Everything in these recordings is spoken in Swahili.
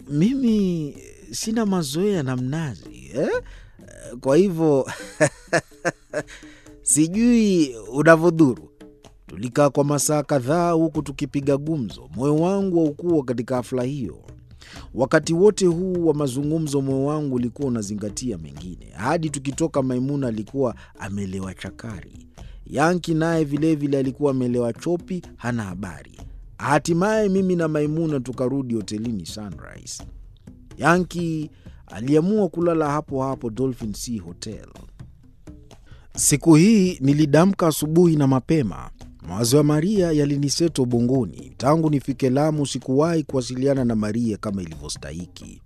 mimi sina mazoea na mnazi eh? Kwa hivyo sijui unavyodhuru. Tulikaa kwa masaa kadhaa huku tukipiga gumzo. Moyo wangu haukuwa katika hafla hiyo. Wakati wote huu wa mazungumzo, moyo wangu ulikuwa unazingatia mengine. Hadi tukitoka, Maimuna alikuwa amelewa chakari, Yanki naye vilevile alikuwa amelewa chopi, hana habari. Hatimaye mimi na Maimuna tukarudi hotelini Sunrise. Yanki aliamua kulala hapo hapo Dolphin Sea Hotel. Siku hii nilidamka asubuhi na mapema. Mawazo ya Maria yaliniseto ubongoni. Tangu nifike Lamu sikuwahi kuwasiliana na Maria kama ilivyostahiki.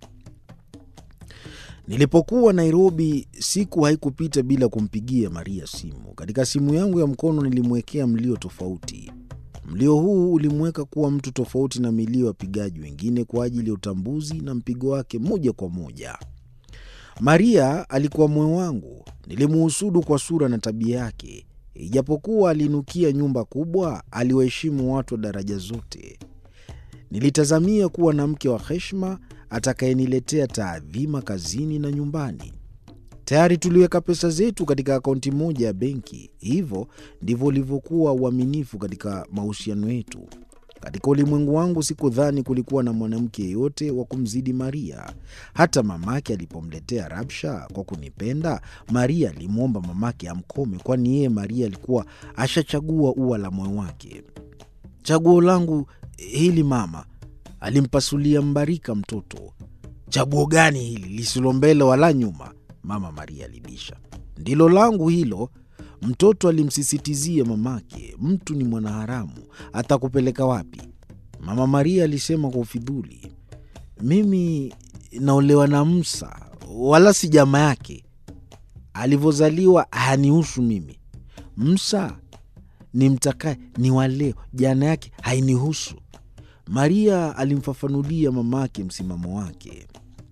Nilipokuwa Nairobi, siku haikupita bila kumpigia Maria simu. Katika simu yangu ya mkono nilimwekea mlio tofauti. Mlio huu ulimweka kuwa mtu tofauti na milio ya wapigaji wengine kwa ajili ya utambuzi na mpigo wake moja kwa moja. Maria alikuwa moyo wangu. Nilimuhusudu kwa sura na tabia yake. Ijapokuwa aliinukia nyumba kubwa, aliwaheshimu watu wa daraja zote. Nilitazamia kuwa na mke wa heshima atakayeniletea taadhima kazini na nyumbani. Tayari tuliweka pesa zetu katika akaunti moja ya benki. Hivyo ndivyo ulivyokuwa uaminifu katika mahusiano yetu. Katika ulimwengu wangu sikudhani kulikuwa na mwanamke yeyote wa kumzidi Maria. Hata mamake alipomletea rabsha kwa kunipenda, Maria alimwomba mamake amkome, kwani yeye Maria alikuwa ashachagua ua la moyo wake. Chaguo langu hili mama, alimpasulia Mbarika mtoto. Chaguo gani hili lisilo mbele wala nyuma? Mama Maria alibisha. Ndilo langu hilo. Mtoto alimsisitizia mamake, mtu ni mwanaharamu, atakupeleka wapi? Mama Maria alisema kwa ufidhuli, mimi naolewa na Msa, wala si jama yake. Alivyozaliwa hanihusu mimi. Msa ni mtakaye ni waleo, jana yake hainihusu. Maria alimfafanulia mamake msimamo wake.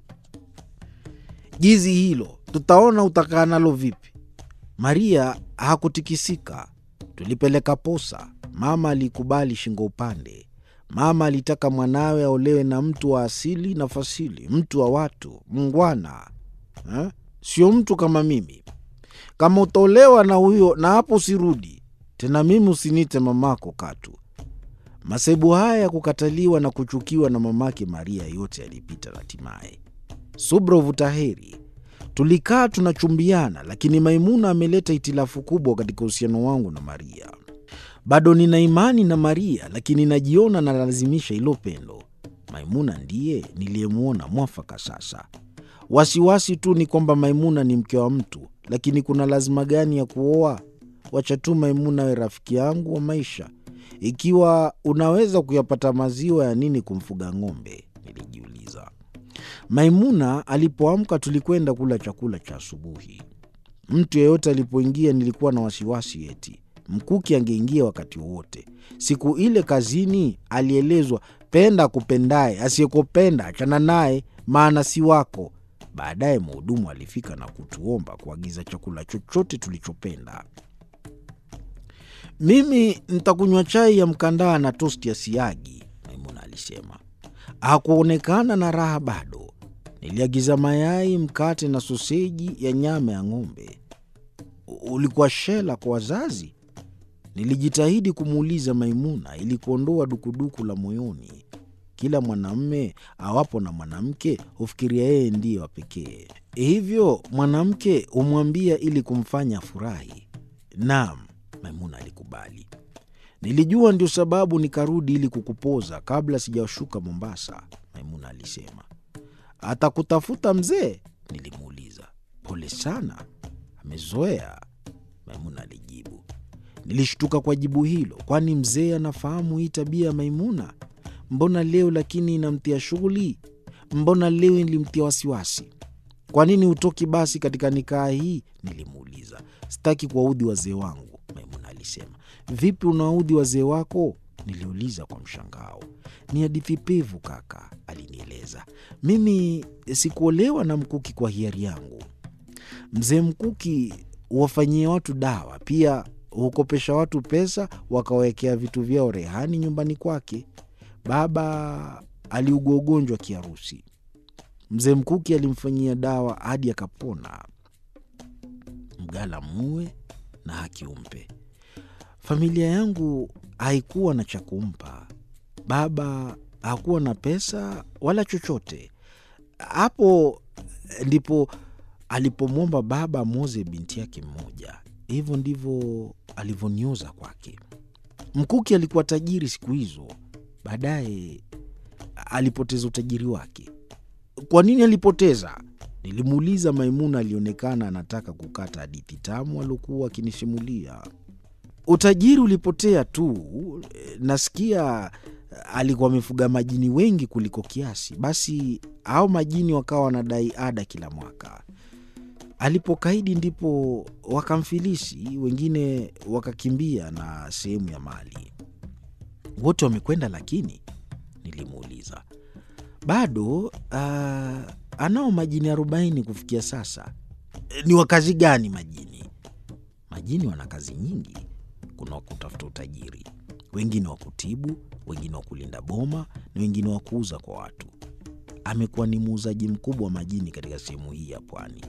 Jizi hilo tutaona utakaa nalo vipi. Maria hakutikisika. Tulipeleka posa. Mama alikubali shingo upande. Mama alitaka mwanawe aolewe na mtu wa asili na fasili, mtu wa watu, mngwana ha? Sio mtu kama mimi. Kama utaolewa na huyo, na hapo usirudi tena. Mimi usinite mamako katu. Masaibu haya ya kukataliwa na kuchukiwa na mamake Maria yote yalipita hatimaye. Subra uvuta heri. Tulikaa tunachumbiana, lakini Maimuna ameleta hitilafu kubwa katika uhusiano wangu na Maria. Bado nina imani na Maria, lakini najiona nalazimisha hilo pendo. Maimuna ndiye niliyemwona mwafaka sasa. Wasiwasi tu ni kwamba Maimuna ni mke wa mtu, lakini kuna lazima gani ya kuoa? Wacha tu Maimuna awe rafiki yangu wa maisha. Ikiwa unaweza kuyapata maziwa, ya nini kumfuga ng'ombe? Nilijiuliza. Maimuna alipoamka tulikwenda kula chakula cha asubuhi. Mtu yeyote alipoingia nilikuwa na wasiwasi eti Mkuki angeingia wakati wowote. Siku ile kazini alielezwa, penda akupendaye, asiyekupenda achana naye, maana si wako. Baadaye mhudumu alifika na kutuomba kuagiza chakula chochote tulichopenda. Mimi ntakunywa chai ya mkandaa na tosti ya siagi, Maimuna alisema. Hakuonekana na raha bado. Niliagiza mayai, mkate na soseji ya nyama ya ng'ombe. Ulikuwa shela kwa wazazi? Nilijitahidi kumuuliza Maimuna ili kuondoa dukuduku la moyoni. Kila mwanamme awapo na mwanamke hufikiria yeye ndiye wa pekee, hivyo mwanamke humwambia ili kumfanya afurahi. Naam, Maimuna alikubali. Nilijua ndio sababu nikarudi ili kukupoza kabla sijashuka Mombasa, Maimuna alisema. Atakutafuta mzee? Nilimuuliza. Pole sana, amezoea, Maimuna alijibu. Nilishtuka kwa jibu hilo, kwani mzee anafahamu hii tabia ya Maimuna? Mbona leo lakini inamtia shughuli? Mbona leo ilimtia wasiwasi? Kwa nini hutoki basi katika nikaa hii? Nilimuuliza. Sitaki kuwaudhi wazee wangu, Maimuna alisema. Vipi unawaudhi wazee wako? Niliuliza kwa mshangao. Ni hadithi pevu kaka, alinieleza. Mimi sikuolewa na Mkuki kwa hiari yangu. Mzee Mkuki huwafanyia watu dawa, pia hukopesha watu pesa wakawekea vitu vyao rehani nyumbani kwake. Baba aliugua ugonjwa kiharusi, Mzee Mkuki alimfanyia dawa hadi akapona. Mgala muwe na haki umpe. Familia yangu haikuwa na cha kumpa. Baba hakuwa na pesa wala chochote. Hapo ndipo alipomwomba baba amwoze binti yake mmoja. Hivyo ndivyo alivyonioza kwake. Mkuki alikuwa tajiri siku hizo, baadaye alipoteza utajiri wake. Kwa nini alipoteza? Nilimuuliza. Maimuna alionekana anataka kukata hadithi tamu aliokuwa akinisimulia. Utajiri ulipotea tu. Nasikia alikuwa amefuga majini wengi kuliko kiasi, basi hao majini wakawa wanadai ada kila mwaka. Alipokaidi ndipo wakamfilisi, wengine wakakimbia na sehemu ya mali. Wote wamekwenda lakini? Nilimuuliza. Bado uh, anao majini arobaini kufikia sasa. Ni wa kazi gani majini? Majini wana kazi nyingi. Kuna wa kutafuta utajiri, wengine wa kutibu, wengine wa kulinda boma na wengine wa kuuza kwa watu. Amekuwa ni muuzaji mkubwa wa majini katika sehemu hii ya pwani.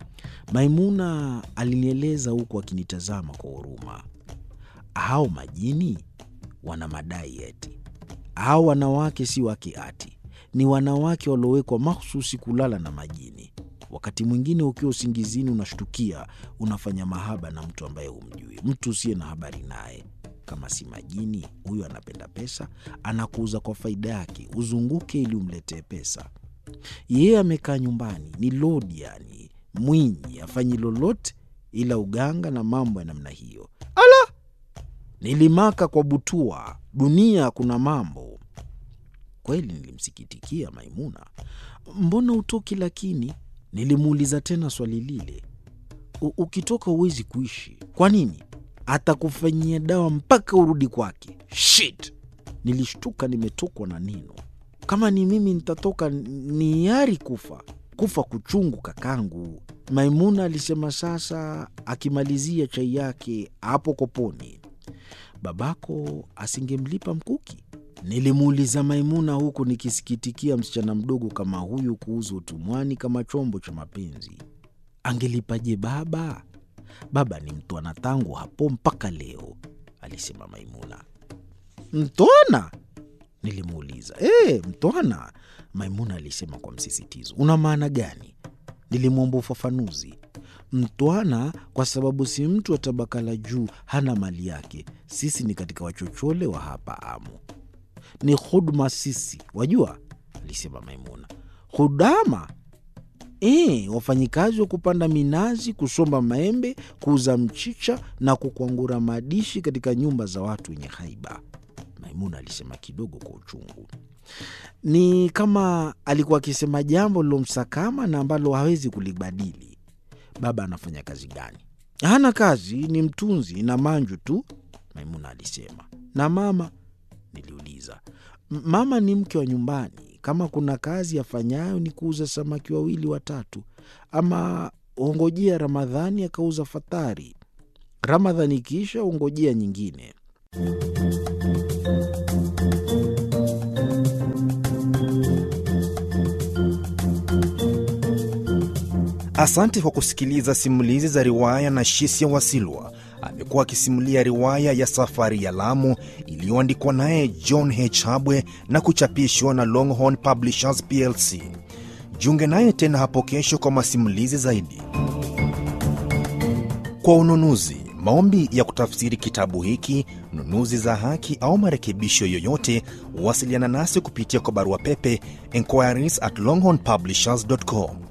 Maimuna alinieleza huku akinitazama kwa huruma. Hao majini wana madai eti hao wanawake si wake ati, ni wanawake waliowekwa mahususi kulala na majini. Wakati mwingine ukiwa usingizini, unashtukia unafanya mahaba na mtu ambaye humjui, mtu usiye na habari naye. Kama si majini, huyo anapenda pesa, anakuuza kwa faida yake, uzunguke ili umletee pesa. Yeye amekaa nyumbani, ni lodi yani Mwinyi afanyi lolote ila uganga na mambo ya namna hiyo. Ala, nilimaka kwa butua. Dunia kuna mambo kweli. Nilimsikitikia Maimuna. Mbona utoki lakini? Nilimuuliza tena swali lile. Ukitoka huwezi kuishi. Kwa nini? Atakufanyia dawa mpaka urudi kwake. Shit! Nilishtuka, nimetokwa na neno. Kama ni mimi nitatoka, ni yari kufa kufa kuchungu kakangu, Maimuna alisema sasa, akimalizia chai yake hapo koponi. Babako asingemlipa Mkuki? Nilimuuliza Maimuna huku nikisikitikia msichana mdogo kama huyu kuuza utumwani kama chombo cha mapenzi. Angelipaje baba? Baba ni mtwana tangu hapo mpaka leo, alisema Maimuna. Mtwana? Nilimuuliza. E, mtwana, Maimuna alisema kwa msisitizo. Una maana gani? Nilimwomba ufafanuzi. Mtwana kwa sababu si mtu wa tabaka la juu, hana mali yake. Sisi ni katika wachochole wa hapa Amu, ni huduma sisi, wajua, alisema Maimuna. Hudama? E, wafanyikazi wa kupanda minazi, kusomba maembe, kuuza mchicha na kukwangura madishi katika nyumba za watu wenye haiba. Maimuna alisema kidogo kwa uchungu. Ni kama alikuwa akisema jambo lilomsakama na ambalo hawezi kulibadili. Baba anafanya kazi gani? Hana kazi, ni mtunzi na manju tu, Maimuna alisema. Na mama? Niliuliza. Mama ni mke wa nyumbani. Kama kuna kazi afanyayo ni kuuza samaki wawili watatu, ama ongojea Ramadhani akauza fatari. Ramadhani ikiisha ongojea nyingine. Asante kwa kusikiliza simulizi za riwaya na Shisia Wasilwa. Amekuwa akisimulia riwaya ya Safari ya Lamu iliyoandikwa naye John H. Habwe na kuchapishwa na Longhorn Publishers plc. Jiunge naye tena hapo kesho kwa masimulizi zaidi. Kwa ununuzi, maombi ya kutafsiri kitabu hiki, nunuzi za haki au marekebisho yoyote, wasiliana nasi kupitia kwa barua pepe inquiries at longhornpublishers.com